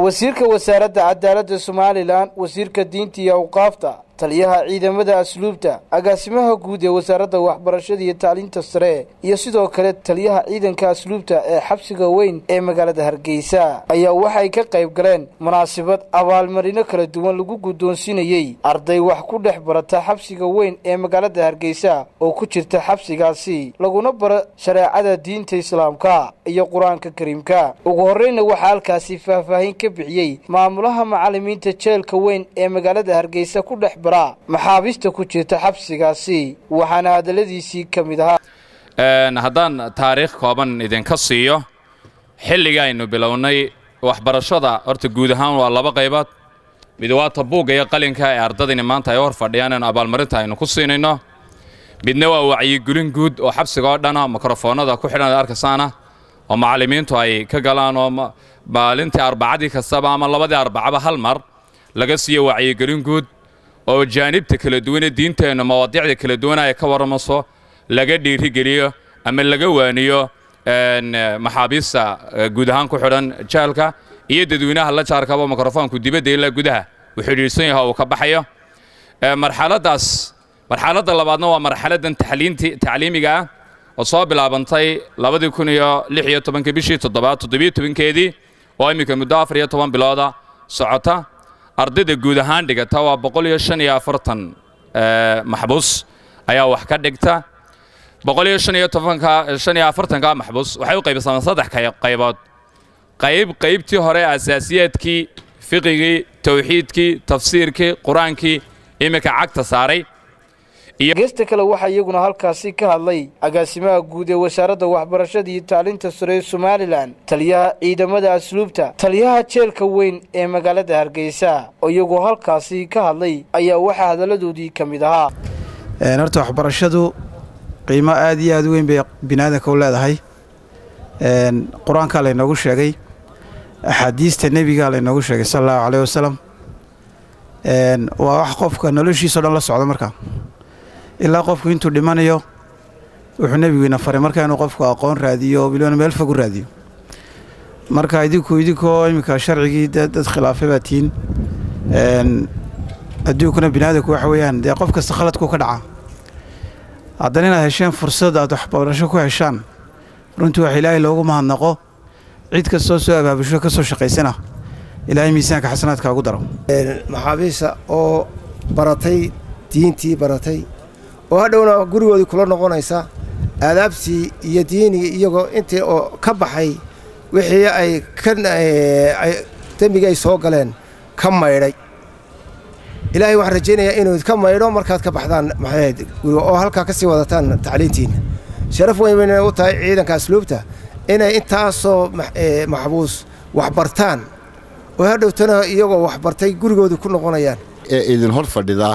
wasiirka wasaaradda cadaaladda somalilan wasiirka diinta iyo awqaafta taliyaha ciidamada asluubta agaasimaha guud ee wasaaradda waxbarashada iyo tacliinta sare iyo sidoo kale taliyaha ciidanka asluubta ee xabsiga weyn ee magaalada hargeysa ayaa waxay ka qayb galeen munaasabad abaalmarino kala duwan lagu guddoonsiinayey arday wax ku dhex barata xabsiga weyn ee magaalada hargeysa oo ku jirta xabsigaasi laguna baro shareecada diinta islaamka iyo qur-aanka kariimka ugu horreyna waxaa halkaasi faahfaahin ka bixiyey maamulaha macallimiinta jeelka weyn ee magaalada hargeysa ku dhex bara maxaabiista ku jirta xabsigaasi waxaana hadalladiisii ka mid ahaa haddaan taariikh kooban idinka siiyo xilliga aynu bilownay waxbarashada horta guud ahaan waa laba qaybood mid waa tabuugga iyo qalinka ee ardadini maanta ay hor fadhiyaan in abaalmarinta aynu ku siinayno midna waa wacyigelin guud oo xabsiga oo dhana mikrofoonada ku xidhan arkasaana oo macallimiintu ay ka galaan oo maalintii arbacadii kastaba ama labadii arbacaba hal mar laga siiyo wacyigelin guud oo jaanibta kala duwanee diinteenna mawaadiicda kala duwana ay ka warramayso laga dhiirigeliyo ama laga waaniyo maxaabiista guud ahaan ku xidhan jaalka iyo dadweynaha la jaarkaba mikrofoonku dibadda ilaa gudaha uu xidhiidhsan yaha uu ka baxayo marxaladdaas marxaladda labaadna waa marxaladdan tacliinti tacliimiga ah oo soo bilaabantay labadii kun iyo lix iyo tobanka bishii toddobaad toddobiyo tobankeedii oo iminka muddo afar iyo toban bilooda socota ardayda guud ahaan dhigata waa boqol iyo shan iyo afartan maxbuus ayaa wax ka dhigta boqol iyo shan iyo tobanka shan iyo afartanka maxbuus waxay u qaybsamaan saddex qaybood qayb qaybtii hore asaasiyaadkii fiqigii tawxiidkii tafsiirkii qur-aankii iminka cagta saaray geesta kale waxaa iyaguna halkaasi ka hadlay agaasimaha guud ee wasaaradda waxbarashada iyo tacliinta sare ee somalilan taliyaha ciidamada asluubta taliyaha jeelka weyn ee magaalada hargeysa oo iyagoo halkaasi ka hadlay ayaa waxaa hadalladoodii ka mid ahaa horta waxbarashadu qiimo aad iyo aad u weyn bay biniaadanka u leedahay qur-aankaa laynoogu sheegay axaadiista nebigaa laynoogu sheegay sal allahu caleyh wasalam waa wax qofka noloshiisao dhan la socda markaa ilaa qofku intuu dhimanayo wuxuu nebigiina faray marka inuu qofku aqoon raadiyo bilibana meel fog u raadiyo marka idinku idinkoo iminka sharcigii dad khilaafay baa tihiin adduunkuna biniaadanku waxa weeyaan dee qof kasta khaladkuu ka dhacaa haddana inaad hesheen fursad aad waxbarasho ku heshaan runtii wax ilaahay loogu mahadnaqo cid kastoo soo abaabusho ka soo shaqaysana ilaahay miisaanka xasanaadka ugu daro maxaabiista oo baratay diintii baratay oo hadhowna gurigoodii kula noqonaysa aadaabtii iyo diinigii iyagoo intii oo ka baxay wixii ay ka dembigii ay soo galeen ka maydhay ilaahay waxaan rajaynayaa inuu idka maydho markaad ka baxdaan maxayd guriga oo halkaa ka sii wadataan tacliintiinna sharaf weyn bayna u tahay ciidanka asluubta inay intaasoo maxbuus waxbartaan oo hadhowtana iyagoo waxbartay gurigoodii ku noqonayaan ee idin hor fadhidaa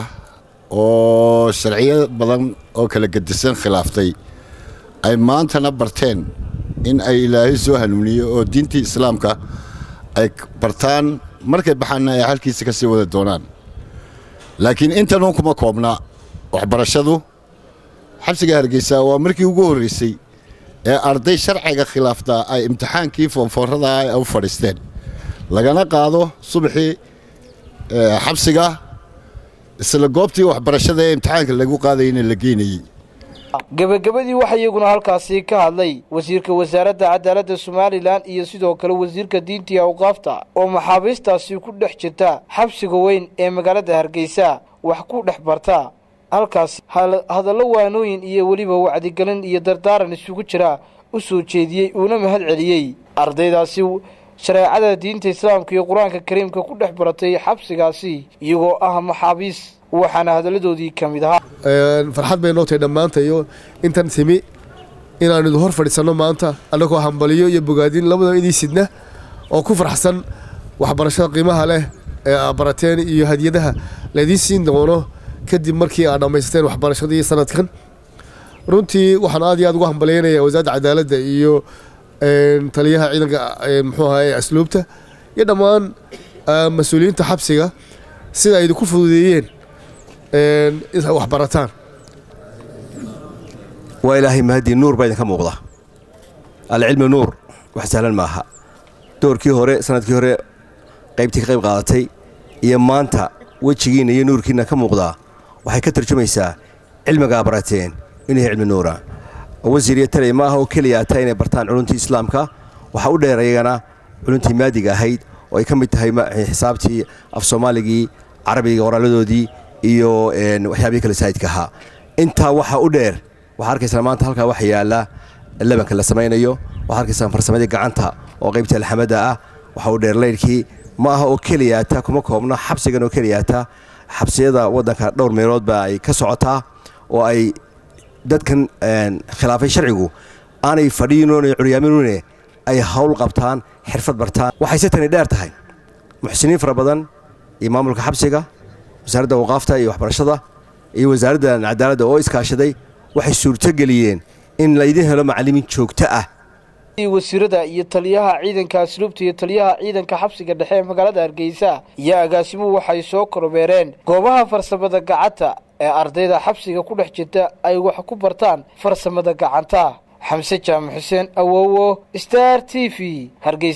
oo sharciyo badan oo kala gedisan khilaaftay ay maantana barteen in ay ilaahay soo hanuuniyo oo diintii islaamka ay bartaan markay baxaanna ay halkiisa ka sii wada doonaan laakiin intanuun kuma koobna waxbarashadu xabsiga hargeysa waa markii ugu horraysay ee arday sharciga khilaaftaa ay imtixaankii foonfoorradaa ay u fadhiisteen lagana qaado subaxii xabsiga isla goobtii waxbarashada ee imtixaanka lagu qaadayna la geynayey gebagabadii waxaa iyaguna halkaasi ka hadlay wasiirka wasaaradda cadaaladda somalilan iyo sidoo kale wasiirka diinta iyo awqaafta oo maxaabiistaasi ku dhex jirta xabsiga weyn ee magaalada hargeysa wax ku dhex barta halkaas hadallo waanooyin iyo weliba wacdigelin iyo dardaaran isugu jira u soo jeediyey uuna mahad celiyey ardaydaasi shareecada diinta islaamka iyo qur-aanka kariimka ku dhex baratay xabsigaasi iyagoo ah maxaabiis waxaana hadalladoodii ka mid ahaa farxad bay noo tahay dhammaanta iyo intan timi inaanu idin hor fadhiisanno maanta annagoo hambaliyo iyo bogaadin labadaba idii sidna oo ku farxsan waxbarashada qiimaha leh ee aad barateen iyo hadiyadaha laydiin siin doono kadib markii aad dhammaysateen waxbarashadii sanadkan runtii waxaan aad iyo aad ugu hambalyaynaya wasaaradda cadaaladda iyo taliyaha ciidanka muxuu ahaye asluubta iyo dhammaan mas-uuliyiinta xabsiga sida ay idinku fududeeyeen inaad wax barataan waa ilaahay mahadii nuur baa idinka muuqda alcilmi nuur wax sahlan maaha doorkii hore sanadkii hore qaybtii ka qayb qaadatay iyo maanta wejigiinna iyo nuurkiinna ka muuqdaa waxay ka tarjumaysaa cilmigaa barateen inuu yahay cilmi nuura wasiir iyo taley ma aha oo keliya ata inay bartaan culuntii islaamka waxaa u dheer ayagana culuntii maadiga ahayd oo ay ka mid tahay xisaabtii af soomaaligii carabiga qoraaladoodii iyo waxyaabihii kale saa'idka ahaa intaa waxaa u dheer waxaa arkaysaa maanta halkaa waxa yaalla labanka la samaynayo waxaa arkaysaa farsamadii gacanta oo qaybtii alxamada ah waxaa u dheer laydhkii ma aha oo keliyaata kuma koobno xabsigan oo keliyaata xabsiyada waddanka dhowr meelood baa ay ka socotaa oo ay dadkan khilaafay sharcigu aanay fadhiinoone curyaaminune ay hawl qabtaan xirfad bartaan waxayse tani dheer tahay muxsiniin fara badan iyo maamulka xabsiga wasaaradda waqaafta iyo waxbarashada iyo wasaaradda cadaaladda oo iskaashaday waxay suurtogeliyeen in laydin helo macallimiin joogto ah wasiirada iyo taliyaha ciidanka asluubta iyo taliyaha ciidanka xabsiga dhexe ee magaalada hargeysa iyo agaasimuhu waxay soo kormeereen goobaha farsamada gacanta ee ardayda xabsiga ku dhex jirta ay wax ku bartaan farsamada gacanta xamse jaamac xuseen awowo star t v hargeysa